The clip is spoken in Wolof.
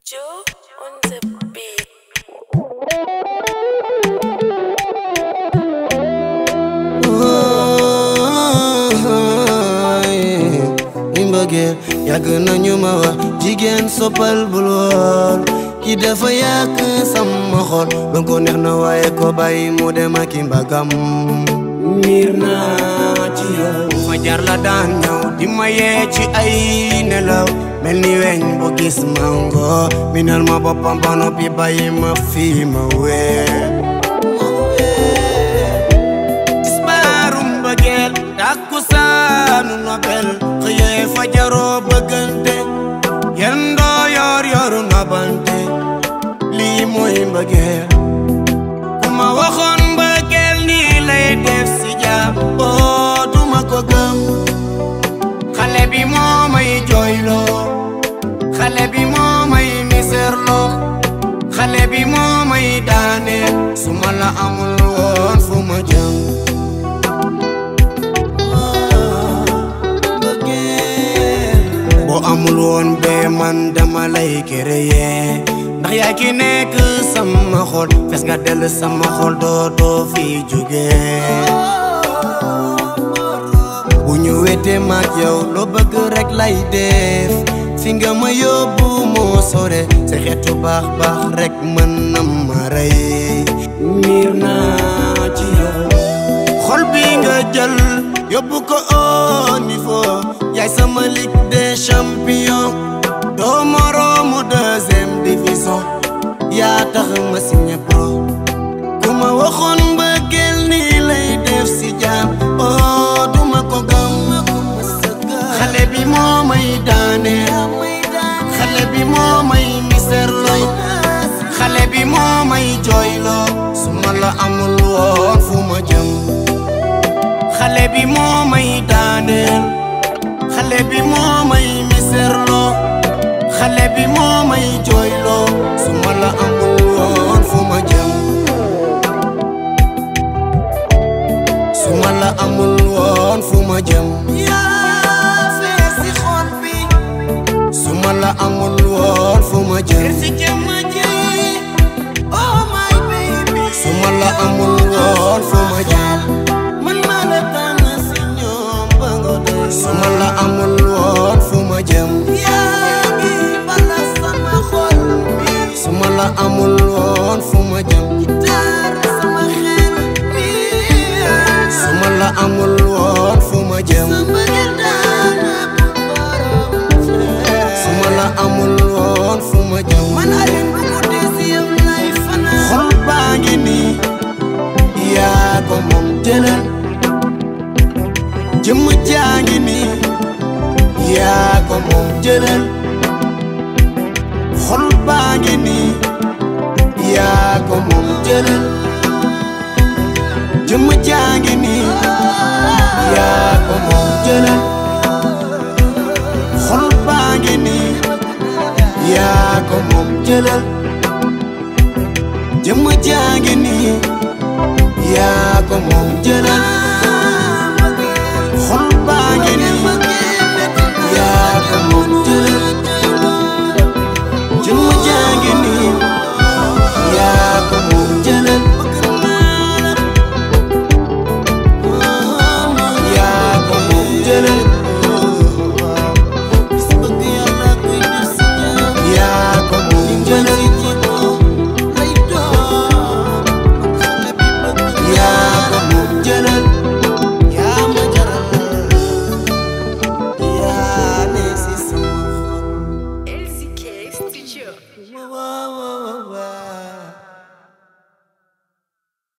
Joe on the beat. i mbëggeel yàgg nañu ma wax jigéen soppal bul woon ki dafa yàq sama xol doon ko neex na waaye ko bàyyi mu dem ak i mbagam miir naa ci yow fajar la daan ñëw di ma yee ci ay nelaw mel ni weñ bu gis mango minal ma boppam ba noppi bàyyi ma fii ma wee disbaarum bëggeel takkusaanu nobel xëyee fajaroo bëggante yendoo yor yoru nobante lii mooy mbëggeel ku ma waxoon mbëggeel nii lay def si jaam oo duma ko gëm xale bi moo may jooyloo xale bi moo may miserloo xale bi moo may daaneel su ma la amul woon fu ma jëm boo amul woon bee man dama lay créer ndax yaa ki nekk sama xol fes nga dell sama xol doo doo fi jóge bu ñu wete maak yow loo bëgg rek lay def fi nga ma yóbbu moo sore sa xeetu baax baax rek mën na ma rey miir naa ci yow xol bi nga jël yóbbu ko au niveau yaay sama ligue des champions doo moroomu deuxième division yaa tax ma signé pro ku ma waxoon mbëggeel nii lay def si jaam oh duma ko gëm xale bi moo may daaneel xale bi moo may miserloo xale bi moo may jooyloo su ma la amul woon fu ma jëm xale bi moo may daaneel xale bi moo may miserloo xale bi moo may jooyloo su ma la amul woon fu ma jëm su ma la amul woon fu ma jëm yaa fees si xol bi su ma la amul woon fu ma jëm si jëm ji oh my baby su ma la amul woon fu ma jëm man maa la tànn si ñoom ba nga doy su ma la amul woon fu ma jëm yaa ngi bala sama xol bi su ma la amul woon fu ma jëm gitaar sama xel bi su ma la amul woon fu ma jëm su ma la amul woon fu ma jëm man Alioune bu mu des yow lay fanaan xol baa ngi nii yaa ko moom jëlal jëmm jaa ngi nii yaa ko moom jëlal xol baa ngi nii yaa ko moom jëlal jëmm jaa ngi nii yaa ko moom jëlal xol baa ngi nii yaa ko moom jëlal jëmm jaa ngi nii yaa ko moom jëlal xol baa ngi nii yaa ko moom jëlal jëmm jaa ngi nii yaa ko moom jëlal yaa ko moom jëlal yaa ko moom jëlal yaa ko moom jëlal yaa ma jaral yaa ne si sama LCK Studio. xol